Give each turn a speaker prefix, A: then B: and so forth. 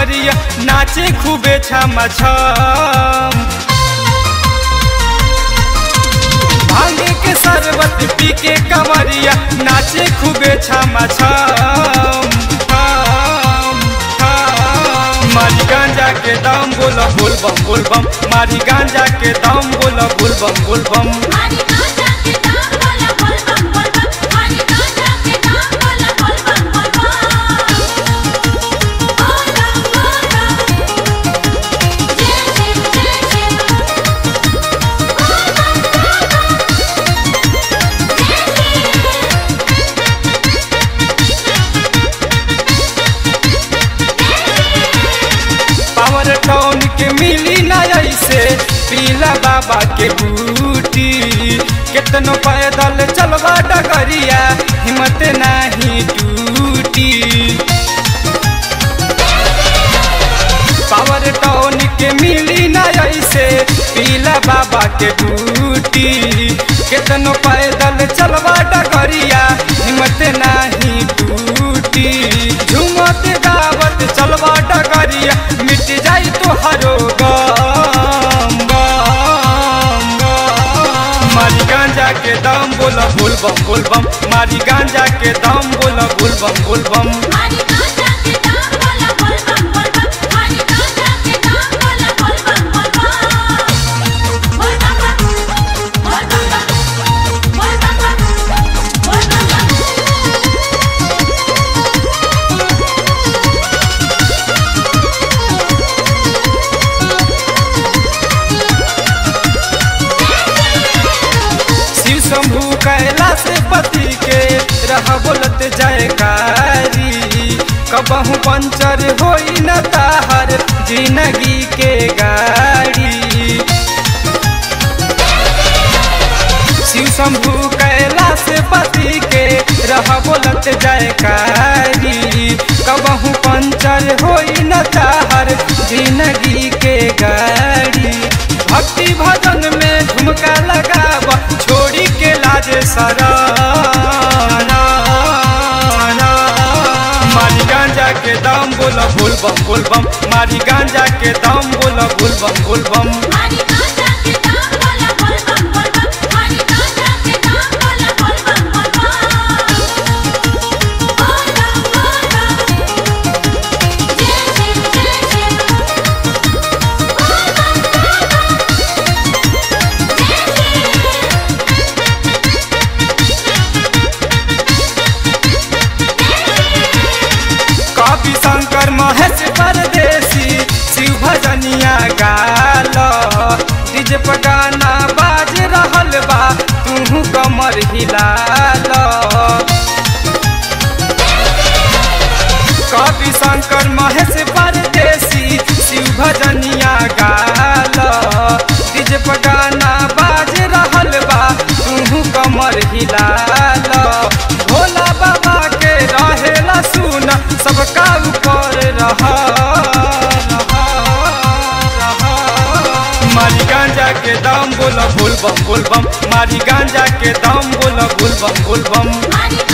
A: डगरिया नाचे खूबे छम छम भांगे के शरबत पी के कमरिया नाचे खूबे छम छम छम, छम। मारी गांजा के दाम बोला बोल बम बोल बम मारी गांजा के दाम बोला बोल बम बोल बम
B: मारी गांजा के दाम बोला बोल बम बोल बम मारी गांजा के दाम बोला बोल बम बोल बम बोल बम बोल बम जय शिव जय शिव बोल बम बोल बम जय शिव
A: पावर टाउन के मिली ना ऐसे पीला बाबा के बूटी कितनो पैदल चलवा डगरिया हिम्मत नहीं टूटी पावर टाउन के मिली ना ऐसे पीला बाबा के बूटी कितनो पैदल चलवा डगरिया हिम्मत नहीं टूटी झूमत गावत चलवा डगरिया मिट जाई तो हरो गम गम गम। मारी गांजा के दाम बोला बोल बम बोल बम मारी गांजा के दाम बोला बोल बम बोल बम
B: मारी गांजा के दाम बोला बोल बम बोल बम मारी गांजा के दाम बोला बोल बम बोल बम बोल बम बोल बम बोल बम बोल बम
A: शिव शंभु कैलाश पति के रह बोलत जयकारी कबहू पंचर होई न ताहर जिंदगी के गाड़ी शिव शंभु कैलाश पति के रह बोलत जयकारी कबहू पंचर होई न ताहर जिंदगी के गाड़ी भक्ति भजन में झुमका लगाव छोड़ी के लाज सरा मारी गांजा के दाम बोला बोल बम बोल बम मारी गांजा के दाम बोला बोल बम बोल बम
B: मारी गांजा के दाम बोला बोल बम बोल बम मारी गांजा के दाम बोला बोल बम बोल बम बोल बम बोल बम जय शिव जय शिव बोल बम बोल बम जय शिव
A: कवि शंकर महेश परदेसी शिव भजनिया गाल डीजे पर गाना बाज रहल बा तू कमर हिलाल कवि शंकर महेश परदेसी शिव भजनिया गाल डीजे पर गाना बाज रहल बा तू कमर हिलाल भोला बाबा के रहेला सुन सबका ऊपर रह मारी गांजा के दाम बोला बोल बम बोल बम मारी गांजा के दाम बोला बोल बम बोल बम
B: मारी